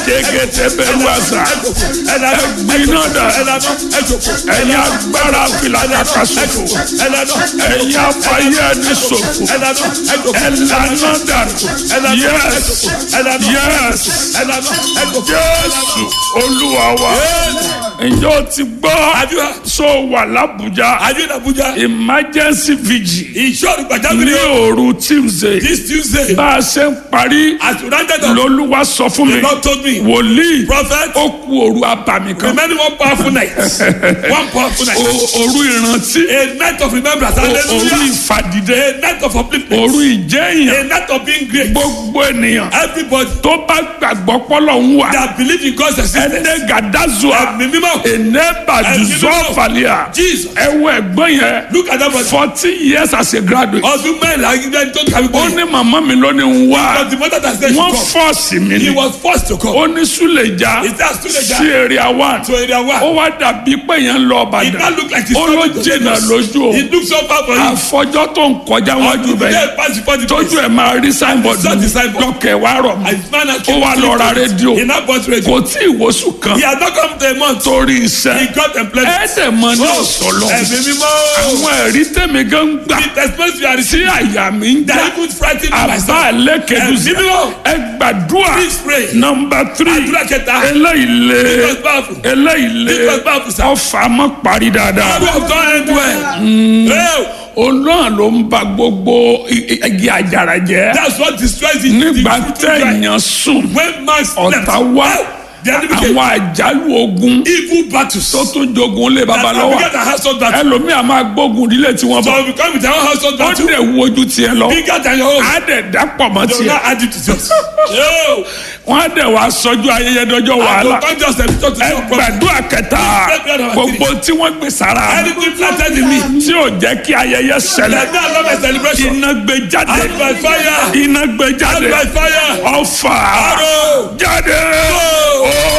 Adégété bẹ̀rù àṣà. Ẹ̀gbin náà dà. Ẹ̀yin agbára fìlà kàkà sòfò. Ẹ̀yin afayé ẹni sòfò. Ẹ̀lànà dànù. Yes. Yes. Jésù Olúwa wa. Ǹjẹ́ o ti gbọ́? So wà l'Abuja. Are you in Abuja? Emergency vigil. Ìṣòro Ní gbàjáwìrì òru Tuesday. this Tuesday. Bá a ṣe ń parí. As you rounded up, Lolúwa sọ fún mi. the Lord told me, Wòlíì. Prophet, Ó ku òru abàmì kan. remaining one powerful night. One powerful night. O- Òru ìrántí. A night of remembrance. O- Òru Hallelujah. ìfàdìde. A night of upliftment. Òru ìjẹ́yàn. A night of being great. Gbogbo ènìyàn. Everybody Tó bá gbàgbọ́ pọ́lọ̀ ń wà. that believe in God's existence. Ẹnẹ́ gàdázùà. Ẹ̀mí mímọ́. Ènẹ́ bàjúzọ́ fàlíà. Jesus. Ẹ wo ẹ̀gbọ́n yẹn. Look at that brother. Forty years as a graduate. Ọdún mẹ́rin ẹgbẹ́ tó kàwé Ó bọ́ọ̀lù. ní màmá mi ló ní ń wá. But the mother that said she Wọ́n come. fọ́ọ̀sì mi He ni. was forced to come. Ó ní Súlẹ̀já. Is that Suleja? Sí area one. To area one. Ó wá dàbí pé yẹn ń lọ It now Ìbàdàn. look like he's Ó ló coming to jìnnà Lagos. lójú o. It looks so far for him. Àfọjọ́ tó ń kọjá wájú Until the bẹ́ẹ̀. day pass before the Tójú place. ẹ̀ máa rí signboard saw the signboard. lọ́kẹ̀ wá rọ̀ mọ́. And his man has Ó wá lọ ra rédíò. He now bought radio. Kò tí ì wosù kan He had not come to a month. torí He iṣẹ́. got employment. Ẹ̀ẹ́dẹ̀mọ ní ọ̀sọ̀lọ́. Ẹ̀mí mímọ́. Àwọn ẹ̀rí tèmi gan ń gbà. The testimonies we are Tí receiving. àyà mi ń já. That even frighten me Àbá myself. ẹlẹ́kẹ̀dùsí. Ẹ̀mí mímọ́. Ẹ gbàdúrà. Please pray. Nọmba three. Àdúrà kẹta. Eléyìí lé. It was powerful. Eléyìí lé. It was powerful, sir. Ọfà mọ́ parí dáadáa. God have done it well. Well, Òun náà ló ń ba gbogbo i- i- igi àjàrà jẹ́. that's what destroys the Nígbà the fruitful vine. téèyàn sùn. When man slept, Ọ̀tá wá. the enemy came. Àwọn àjálù ogun. Evil battles. Tó tún jogun lé That have babalọ́wà. begun a household battle. Ẹlòmíà máa gbógun ìdílé tí wọ́n So bọ̀. we come with our own household Ó battle. dẹ̀ wojú tiẹ̀ lọ. Bigger than your own. Á dẹ̀ dápọ̀ mọ́ They will tiẹ̀. not add it to yours. Yo. Wọ́n á dẹ̀ wá sọ́jú ayẹyẹ dọ́jọ́ I wàhálà. don't just have to talk to Ẹ your prophet. gbàdúrà kẹta. Gbogbo tí wọ́n gbé sára. Anything planted in me. Tí ò jẹ́ kí ayẹyẹ ṣẹlẹ̀. Let me allow my celebration. Iná gbé jáde. Out by fire. Iná gbé Out jáde. by fire. Ọfà Arrow. jáde. Go. Ó